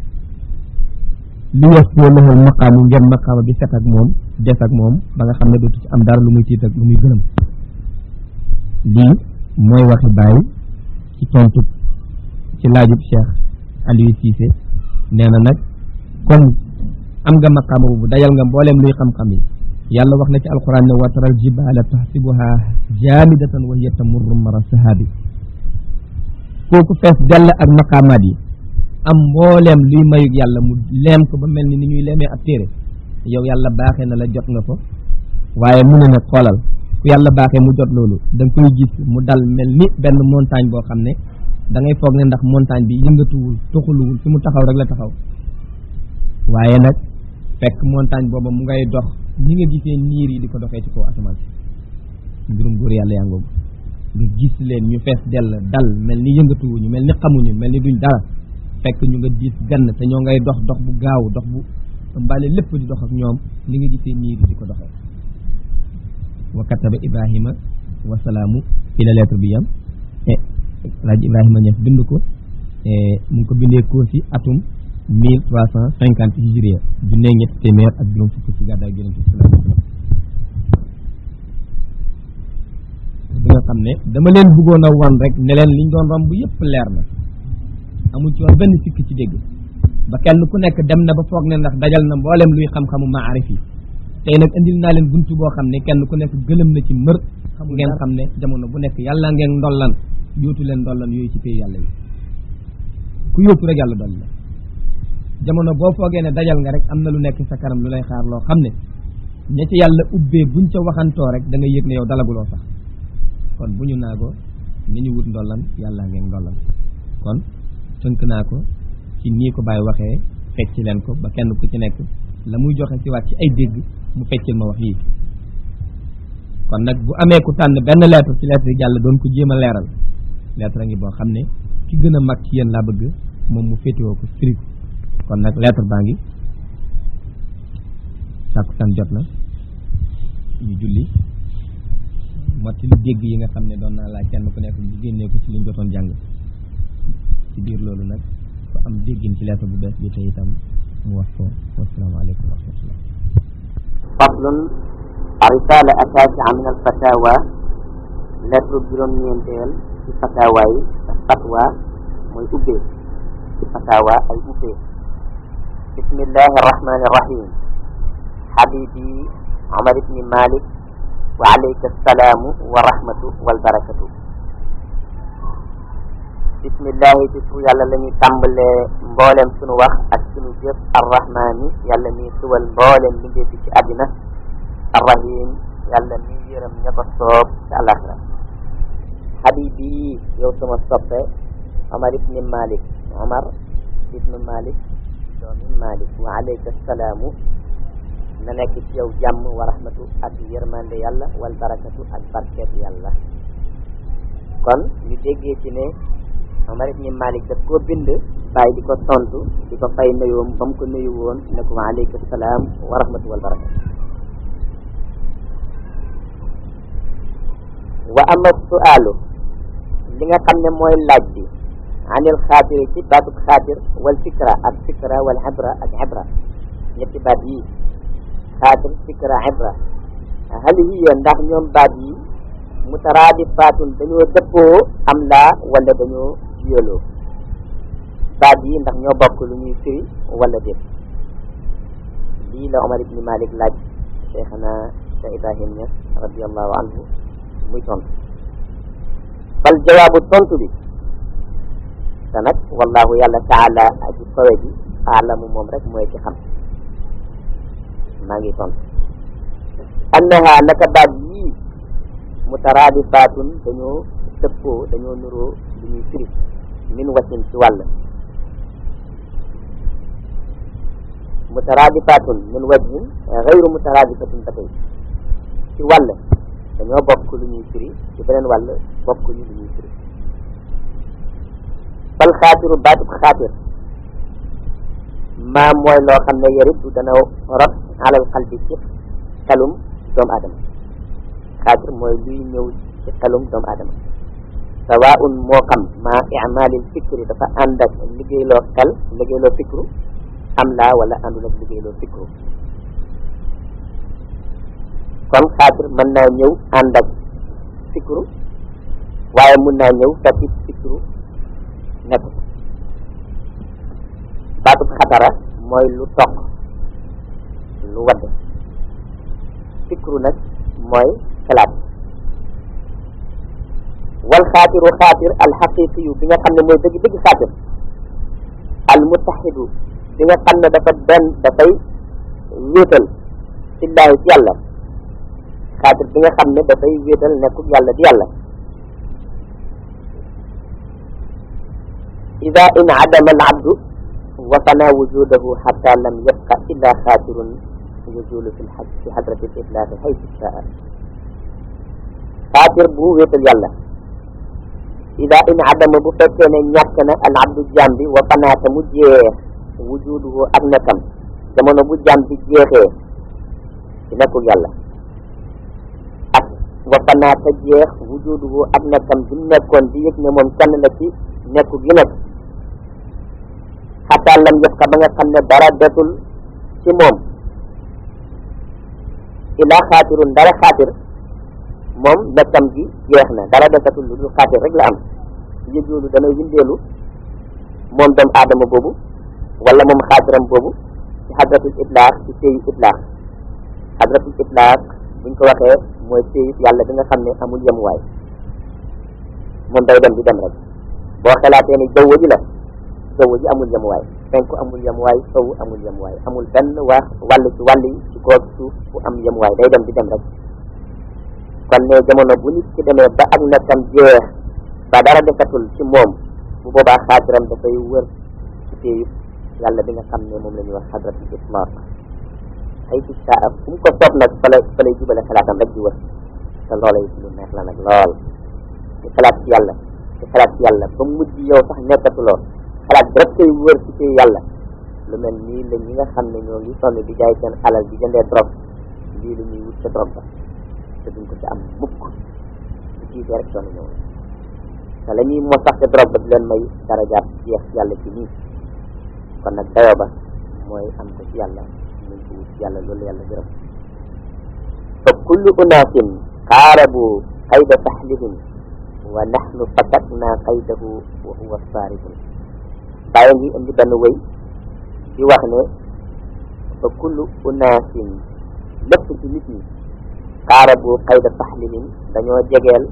li yasfoo lahul maqaamu ngeen maqaama bi set ak moom des ak moom ba nga xam ne dootu ci am dara lu muy tiit ak lu muy gëlëm lii mooy waxi bàyyi ci tontu ci laajub Cheikh Aliou Cissé nee na nag comme am nga maqaama boobu dajal nga mbooleem luy xam-xam yi yàlla wax na ci alquran ne wa taral jibaala tahsibuha jaamidatan wa hiya tamurru mara sahaabi kooku fees dell ak maqaamaat yi am mbooleem luy mayug yàlla mu leem ko ba mel ni ni ñuy leemee ab téere yow yàlla baaxee na la jot nga ko waaye mu ne nag xoolal ku yàlla baaxee mu jot loolu da nga koy gis mu dal mel ni benn montagne boo xam ne da ngay foog ne ndax montagne bi yëngatuwul tuxuluwul fi mu taxaw rek la taxaw waaye nag fekk montagne booba mu ngay dox ni nga gisee niir yi di ko doxee ci kaw asamaan si mbirum góor yàlla yaa ngoogu nga gis leen ñu fees dell dal mel ni yëngatuwuñu mel ni xamuñu mel ni duñ dara fekk ñu nga diis gann te ñoo ngay dox dox bu gaaw dox bu mbale lépp di dox ak ñoom li nga gisee niir yi di ko doxee wa kataba ibrahima wa salaamu fi la lettre bi yam e laaj ibrahima ñef bind ko mu ngi ko bindee ko ci atum mille trois cent cinquante hijriya junne ñetti téeméer ak juróom fukk ci gàddaay yonent bi sallallahu alayhi wa sallam bi nga xam ne dama leen bëggoon a wan rek ne leen liñ doon romb yëpp leer na amul ci woon benn sikk ci dégg ba kenn ku nekk dem na ba foog ne ndax dajal na mboolem luy xam-xamu maarif yi tey nag indil naa leen buntu boo xam ne kenn ku nekk gëlëm na ci mër xam ngeen xam ne jamono bu nekk yàlla ngeen ndollan yóotu leen ndollan yooyu ci pay yàlla yi ku yóotu rek yàlla dolli la jamono boo foogee ne dajal nga rek am na lu nekk sa kanam lu lay xaar loo xam ne ña ci yàlla ubbee buñ ca waxantoo rek da nga yëg ne yow dalaguloo sax kon bu ñu naagoo ni ñu wut ndollan yàlla ngeen ndollan kon tënk naa ko ci nii ko bàyyi waxee fecc leen ko ba kenn ku ci nekk la muy joxe ci waat ci ay dégg mu feccil ma wax yii kon nag bu amee ku tànn benn lettre ci lettre yi jàll doon ko jéem a leeral lettre ngi boo xam ne ki gën a mag ci yéen laa bëgg moom mu féetewoo ko firi ko kon nag lettre baa ngi sàkku tan jot na ñu julli motti lu dégg yi nga xam ne doon naa laaj kenn ku nekk ñu génnee ko ci liñ jotoon jàng ci biir loolu nag ku am déggin ci lettre bu bees bi te itam mu wax ko wasalaamaaleykum wa rahmatullah faslun risala asasia min al fatawa lettre juróom ñeenteel ci fatawa yi fatwa mooy ubbee ci fatawa ay ubbee bismillahi arrahmani irrahim habibi Omar ibni Malik wa alayka salaamu wa rahmatu wal barakatu bismillahi ci tur yàlla la ñuy tàmbalee mboolem sunu wax ak sunu jëf arrahmaani yàlla mi suwal mboolem bindee fi ci àddina arrahim yàlla mi yërëm ña ko soob ci àllaxira habibi yow sama soppe Omar ibni Malik Omar ibnu Malik doomi Malik wa alayka salaamu na nekk ci yow jàmm wa rahmatu ak yërmande yàlla wal barakatu ak barkeet yàlla kon ñu déggee ci ne Omar ibni Malik daf koo bind bàyyi di ko tontu di ko fay nuyoom ba mu ko nuyu woon ne ko wa alayka salaam wa rahmatu wal barakatu wa ama su'aalu li nga xam ne mooy laaj bi anil xaatiri ci baatub xaatir wal fikra ak fikra wal ibra ak ibra ñetti baat yi xaatir fikra ibra hal hiya ndax ñoom baat yi mutaraadifaatun dañoo dëppoo am laa wala dañoo jiyaloo baat yi ndax ñoo bokk lu ñuy firi wala déet lii la Omar ibni Malik laaj cheikhana Cheikh Ibrahim Niass radiallahu anhu muy tontu fal jawaabu tontu bi te nag wallahu yàlla taala aji kawe ji aalamu moom rek mooy ci xam maa ngi tontu annaha naka baat yii mutaraadifaatun dañoo dëppoo dañoo nuroo lu ñuy firi min wasin ci wàll mutaraadifaatun min wajhin gayru mutaraadifatin ba tey ci wàll dañoo bokk lu ñuy firi ci beneen wàll bokk ñu lu ñuy firi fal xaatiru baatub xaatir maa mooy loo xam ne yaritu dana rot alal xalbi ci xelum doomu aadama xaatir mooy luy ñëw ci xelum doomu aadama sawaun moo xam maa imalil fikri dafa ànd ak liggéeyloo xel liggéeyloo fikru am laa wala àndul ak liggéeyloo fikru kon xaatir mën naa ñëw ànd ak fikru waaye mun naa ñëw fekk fikru nekk baatub xatara mooy lu toq lu wadd fikru nag mooy xalaat wal xaatiru xaatir al xaqiqi yu bi nga xam ne mooy dëgg dëgg xaatir al mutaxidu bi nga xam ne dafa benn dafay wéetal fillaahi ci yàlla xaatir bi nga xam ne dafay wéetal nekkul yàlla di yàlla ida in adama al abdu wa fana wujudahu xata lam yabqa illa xaatirun yuzulu fi lxaj fi xadrati l iflaaqi xaytu shaa xaatir bu wéetal yàlla ida in adama bu fekkee ne ñàkk na al abdu jaam bi wa fanaata mu jeex wujuduhu ak nekkam jamono bu jaam bi jeexee ci nekkul yàlla ak wa fanaata jeex wujuduhu ak nekkam bi mu nekkoon di yëg ne moom kenn la ci nekku gi nekk xataa lam yëf ka ba nga xam ne dara desul ci moom ilaa xaatirun dara xaatir moom nekkam gi jeex na dara desatul lu dul xaatir rek la am yëjoolu dana windeelu moom doomu aadama boobu wala moom xaatiram boobu ci xadratul itlaax ci péyu itlaax xadratul itlaax buñ ko waxee mooy péyu yàlla bi nga xam ne amul yemuwaay moom day dem di dem rek boo xalaatee ni jaww ji la jaww ji amul yemuwaay penku amul yemuwaay sow amul yemuwaay amul benn wax wàll ci wàll yi ci kaw suuf bu am yemuwaay day dem di dem rek kon ne jamono bu nit ki demee ba ak nekkam jeex ba dara desatul ci moom bu boobaa xaatiram dafay wër ci péyu yàlla bi nga xam ne moom la ñuy wax xadratul itlaq ay ci saa fu mu ko soob nag fa lay fa lay jubale xalaatam rek di wër te loola it lu neex la nag lool di xalaat ci yàlla di xalaat ci yàlla ba mujj yow sax nekkatuloo xalaat bi rek koy wër ci péyu yàlla lu mel nii la ñi nga xam ne ñoo ngi sonn di jaay seen alal di jëndee drogue lii la ñuy wut ca drogue ba te duñ ko ci am mukk bu jiitee rek sonn ñëw te la ñuy moo sax ca drogue ba di leen may darajaat jeex yàlla ci nii kon nag dayoo ba mooy am ko ci yàlla muñ ko wut ci yàlla loolu yàlla gërëm fa kullu unaasin qaarabu qayda saxlihim wa nahnu fakatna qaydahu wa huwa saaribun bàyyi ngi indi benn wëy di wax ne fa kullu unaasin lépp ci nit ñi xaarabu xayda taxlilin dañoo jegeel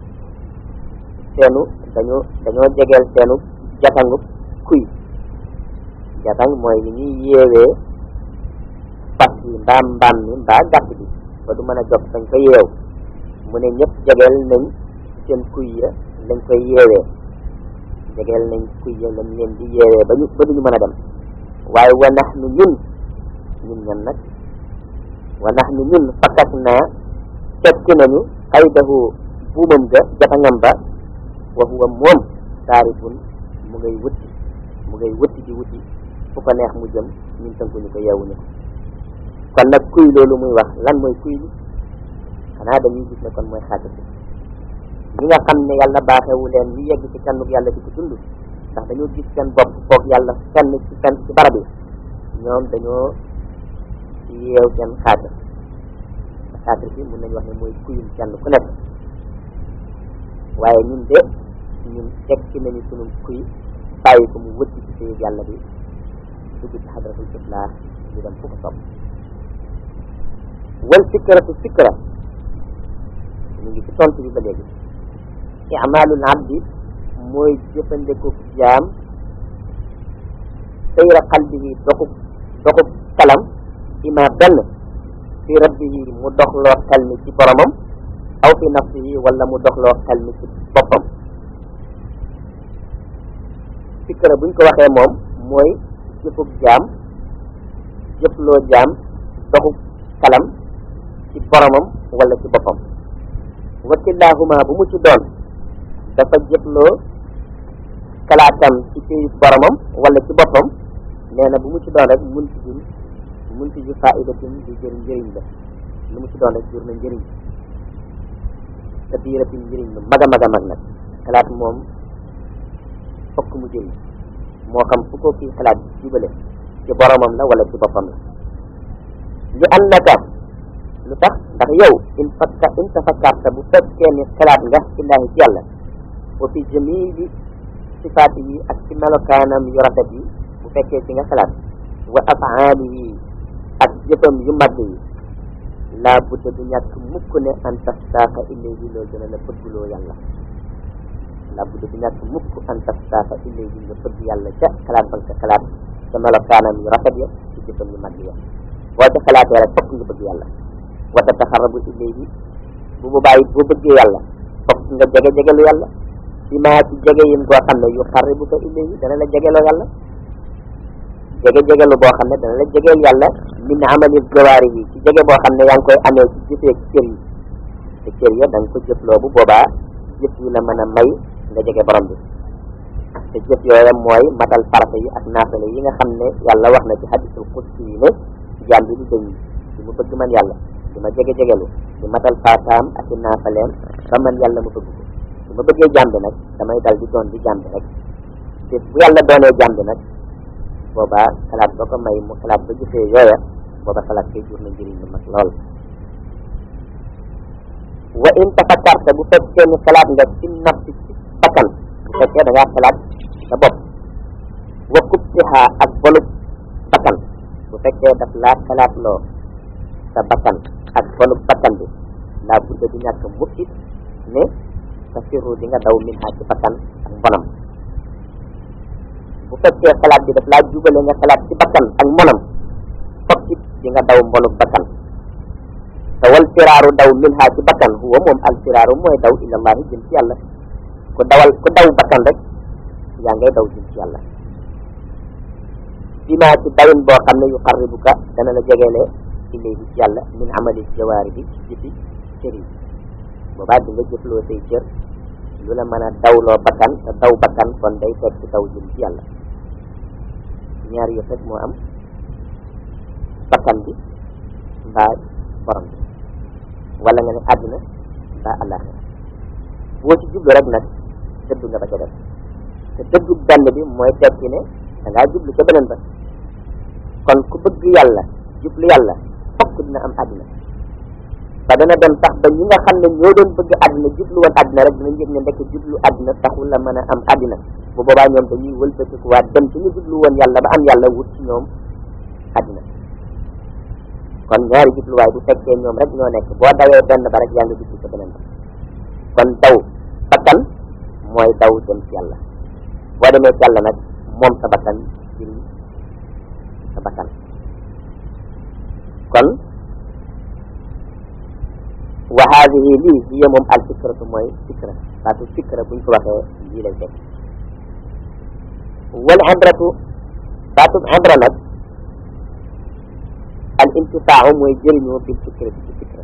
seenu dañoo dañoo jegeel seenu jatangu kuy jatang mooy li ñuy yeewee fas yi mbaa mbaam mi mbaa gàtt bi ba du mën a jog dañ ko yeew mu ne ñëpp jegeel nañ seen kuy ya lañ koy yeewee jegeel nañ kuy ya lañ leen di yeewee ba ñu ba duñu mën a dem waaye wa nax nu ñun ñun ñan nag wa nax nu ñun fakkat naa tekki nañu xaydahu buumam ga jatangam ba wa huwa moom taarifun mu ngay wutti mu ngay wutti di wutti fu ko neex mu jëm ñun tënkuñu ko yeewuñu ko kon nag kuy loolu muy wax lan mooy kuy li xanaa dañuy gis ne kon mooy xaatir bi ñi nga xam ne yàlla baaxewu leen ñu yegg ci kennuk yàlla di ko dund ndax dañoo gis seen bopp foog yàlla fenn ci fenn ci barab yi ñoom dañoo yeew seen xaatir xaatir bi mun nañu wax ne mooy kuyum kenn ku nekk waaye ñun de ñun tekki nañu sunu kuy bàyyi ko mu wëtti ci sëy yàlla bi dugg ci xadratul itlaax di dem fu ko sopp wal fikratu fikra ñu ngi ci tontu bi ba léegi imalul abdi mooy jëfandiku jaam sayra qalbihi doxub doxub kalam ima benn fi rabbihi mu doxloo xel mi ci boromam aw fi nafsihi wala mu doxloo xel mi ci boppam fikra buñ ko waxee moom mooy jëfub jaam jëfloo jaam doxub kalam ci boromam wala ci boppam wa killaahuma bu mu ci doon dafa jëfloo kalaatam ci pays boromam wala ci boppam nee na bu mu ci doon rek mun ci jur mun ci jur faidatin di jër njëriñ la lu mu ci doon rek jur na njëriñ te biiratin njëriñ lu mag a mag a mag nag xalaat moom fokk mu jëriñ moo xam fu ko kii xalaat jubale ci boromam la wala ci boppam la li annaka lu tax ndax yow in fakka in tafakkarta bu fekkee ni xalaat nga illaahi ci yàlla wa fi jamili sifaati yi ak ci melokaanam yu rafet yi bu fekkee ci nga xalaat wa afaalihi ak jëfam yu mag yi laa budda du ñàkk mukk ne an tastaaka ilayhi loolu dina la bëggloo yàlla laa budda du ñàkk mukk an tastaaka ilayhi nga bëgg yàlla ca xalaat ba nga xalaat ca melokaanam yu rafet ya ci jëfam yu mag ya boo ca xalaatee rek fokk nga bëgg yàlla wa tataxarabu ilayhi bu boobaa it boo bëggee yàlla fokk nga jege jegelu yàlla bi maa ci jege yin goo xam ne yu xaribu ko ilayhi dana la jegeloo yàlla jege jegelu boo xam ne dana la jegeel yàlla min amali jawaari yi ci jege boo xam ne yaa ngi koy amee ci jëfee ci cër yi te cër ya da nga ko jëfloo bu boobaa jëf yi la mën a may nga jege borom bi te jëf yooya mooy matal farata yi ak naafale yi nga xam ne yàlla wax na ci hadisul qudsi yi ne jaam bi di dëñ di mu bëgg man yàlla di ma jege jegelu di matal faataam ak i naafaleem ba man yàlla ma bëgg ko su ma bëggee jaam bi nag damay dal di doon di jaam bi rek te bu yàlla doonee jaam bi nag boobaa xalaat ba ko may mu xalaat ba jëfee yooya booba xalaat koy jur na njëriñ lu mag lool wa in tafakkarta bu fekkee ni xalaat nga ci nafsi ci bakkan bu fekkee da ngaa xalaat sa bopp wa kubtiha ak bolub bakkan bu fekkee daf laa xalaat loo sa bakkan ak bolub bakkan bi laa budda du ñàkk mukkit ne sa firru di nga daw min ha ci bakkan ak mbonam bu fekkee xalaat bi daf laa jubale nga xalaat ci bakkan ak mbonam fokk it di nga daw mbonuk bakkan te wal firaaru daw min ha ci bakkan huwa moom al firaaru mooy daw ilallahi jëm ci yàlla ku dawal ku daw bakkan rek yaa ngay daw jëm ci yàlla bi maa ci dawin boo xam ne yu qarribuka dana la jegeele ilayhi ci yàlla min amali jawaari bi ci jëfi cër yi boobaa di nga jëfloo say cër lu la mën a dawloo bakkan te daw bakkan kon day teg ci daw jëm ci yàlla ñaar yëpp rek moo am bakkan bi mbaa borom bi wala nga ne àdduna mbaa àllaaxira boo ci jublu rek nag dëddu nga ba ca def te dëddu benn bi mooy tekki ne da ngaa jublu ca beneen ba kon ku bëgg yàlla jublu yàlla fokk dina am àdduna ba dana dem tax ba ñi nga xam ne ñoo doon bëgg àdduna jublu woon àdduna rek dinañ yëg ne ndekk jublu àdduna taxul la mën a am àdduna bu boobaa ñoom dañuy wëlbatikuwaat dem ci ñu jublu woon yàlla ba am yàlla wut ci ñoom àdduna kon ñaari jubluwaay bu fekkee ñoom rek ñoo nekk boo dawee benn ba rek yaa ngi jublu sa beneen ba kon daw bakkan mooy daw dem ci yàlla boo demee ci yàlla nag moom sa bakkan jël sa bakkan kon wa haadihi lii hiya moom al fikratu mooy fikra baatu fikra buñ ko waxee lii lay fekk wal ibratu baatub ibra nag al intifaau mooy jëriñoo bil fikra ci fikra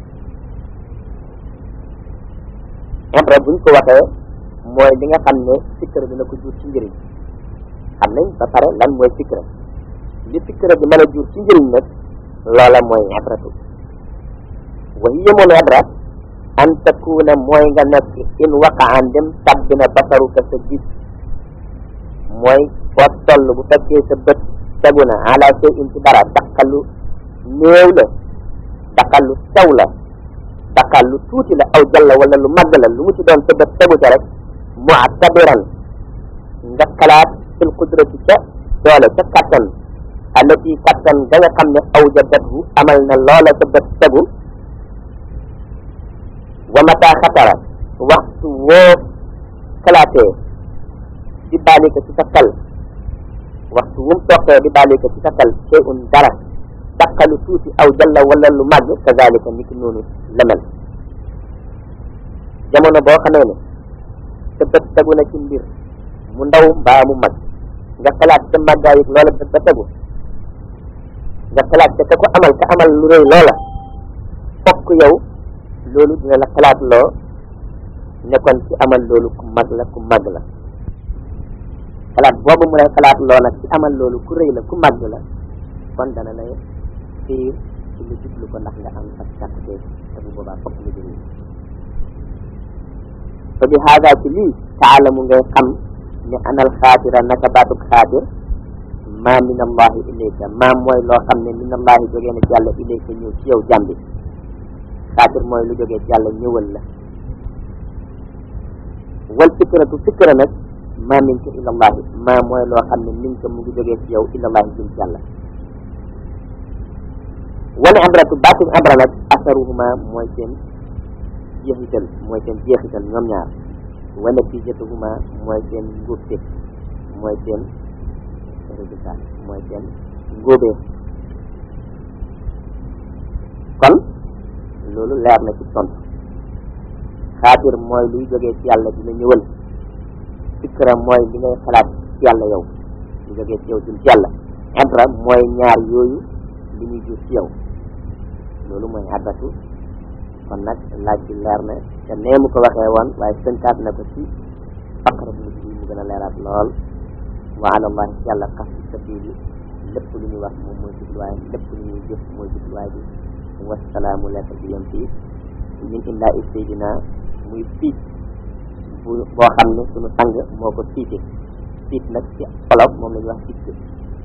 ibra buñ ko waxee mooy li nga xam ne fikra dina ko jur ci njëriñ xam nañ ba pare lan mooy fikra li fikra bi mën a jur ci njëriñ nag loola mooy ibratu wa hiya moom ibra an takuna mooy nga nekk in waqaan dem tàbbi na basaruka sa gis mooy foo toll bu fekkee sa bët tegu na ala shay in ci dara daqalu néew la daqalu sew la daqalu tuuti la aw jalla wala lu màgg la lu mu ci doon sa bët tegu ca rek mu'tabiran nga xalaat fil qudrati ca doole ca kattan allati kattan ga nga xam ne aw jadathu amal na loola sa bët tegu wa mata xatara waxtu woo xalaatee di baalika ci sa xel waxtu wum toqee di baalika ci sa xel shay'un dara daqalu tuuti aw jalla wala lu màgg kazalika ni ki noonu la mel jamono boo xamee ne sa bët tegu na ci mbir mu ndaw mbaa mu mag nga xalaat sa màggaayit loola bët ba tegu nga xalaat te ka ko amal ka amal lu rëy loola fokk yow loolu dina la xalaat loo nekkoon ci amal loolu ku mag la ku mag la xalaat boobu mu lay xalaat loo nag ci amal loolu ku rëy la ku mag la kon dana lay fiir ci lu jublu ko ndax nga am ak càkkte te bu boobaa fokk nga jëriñ fa bi haada ci lii taalamu ngay xam ne anal xaatira naka baatub xaatir ma min allahi ilayka ma mooy loo xam ne min allahi jógee na ci yàlla ilayka ñëw ci yow jàmbi xaatir mooy lu jógee ci yàlla ñëwal la wal fikratu fikra nag ma minka ila allahi ma mooy loo xam ne minka mu ngi jógee ci yow ila allahi jëm ci yàlla wal ibratu baatub ibra nag asaruhuma mooy seen jeexital mooy seen jeexital ñoom ñaar wa natijatuhuma mooy seen ngóobte mooy seen résultat mooy seen ngóobee kon loolu leer na ci tontu xaatir mooy luy jógee ci yàlla dina ñëwal fikra mooy li ngay xalaat ci yàlla yow lu jógee ci yow jëm ci yàlla ibra mooy ñaar yooyu li ñuy jur ci yow loolu mooy addatu kon nag laaj bi leer na te nee mu ko waxee woon waaye sënkaat na ko ci faqra bu mujj bi mu gën a leeraat lool wa ala allahi ci yàlla xas sabili lépp lu ñuy wax moom mooy jubluwaay lépp lu ñuy jëf mooy jubluwaay bi wasalaamu lettre bi yem fii min illaa i seydina muy fiit bu boo xam ne suñu sang moo ko fiite fiit nag ci xolof moom la ñuy wax fitt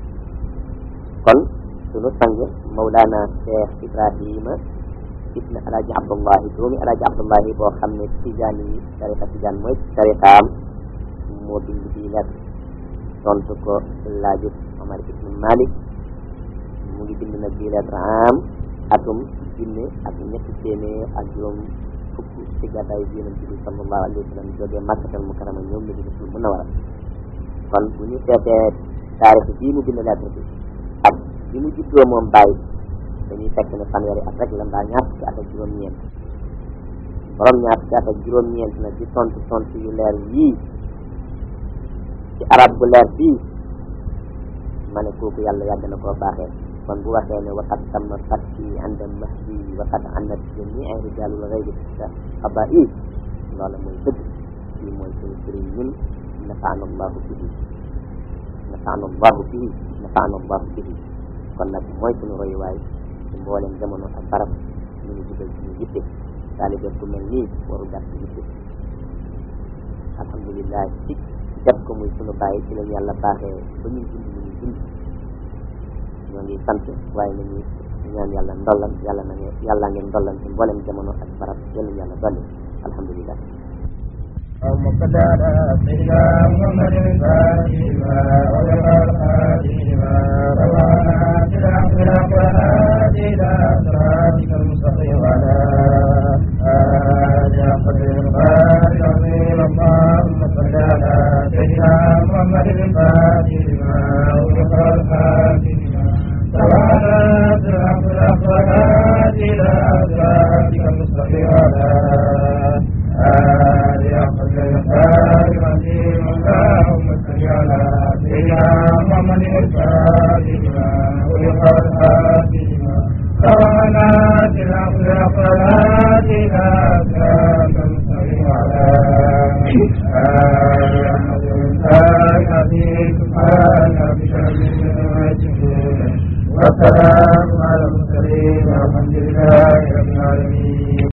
kon suñu sang mawlaana cheikh ibrahima ibn alaaji abdullahi doomi alaaji abdullahi boo xam ne tijaan yi tariqa tijaan mooy tariqaam moo bind bii lettre tontu ko laajut omar ibn malik mu ngi bind nag bii lettre am atum junne ak ñetti téeméer ak juróom fukk ci gàddaayu bi yonent bi sallallahu alayhi wa sallam jógee makkatal mukarrama ñoom Madinatul munawwara kon bu ñu seetee taarix bii mu bind lettre bi ak bi mu juddoo moom bàyyi dañuy fekk ne fanweeri at rek la mbaa ñaar fukki at ak juróom-ñeent borom ñaar fukki at ak juróom-ñeent nag di tontu tontu yu leer yii ci arab bu leer bii ma ne kooku yàlla yàgg na koo baaxee kon bu waxee ne waqad tamma fatti anda mahdi waqad annat jamii rijalul ghaybi xaba'i loola mooy dëgg kii mooy suñu sëriñ ñun nafaana allahu bihi nafaana allahu bihi nafaana allahu bihi kon nag mooy suñu royuwaay ci mboolem jamono ak barab ñu ngi jubal suñu yitte taalibe ku mel nii waru gàtt yitte alhamdulillah ci def ko muy suñu bàyyi ci lañ yàlla baaxee ba ñuy dund ñu ñuy dund ñoo ngi sant waaye nañu ñaan yàlla ndollan yàlla na ngeen yàlla ngeen ndollan ci mboolem jamono ak barab yàlla yàlla dolli alhamdulillah اللهم صل على سيدنا محمد الفاتح لما أغلق الخاتم لما روانا بالحق الحق والهادي إلى صراطك المستقيم وعلى آله قدر القادر العظيم اللهم صل على سيدنا محمد الفاتح لما أغلق الخاتم لما روانا بالحق الحق والهادي إلى صراطك المستقيم وعلى آله قدر القادر العظيم اللهم صل على سيدنا محمد الفاتح لما أغلق الخاتم لما روانا بالحق الحق والهادي إلى صراطك المستقيم وعلى آله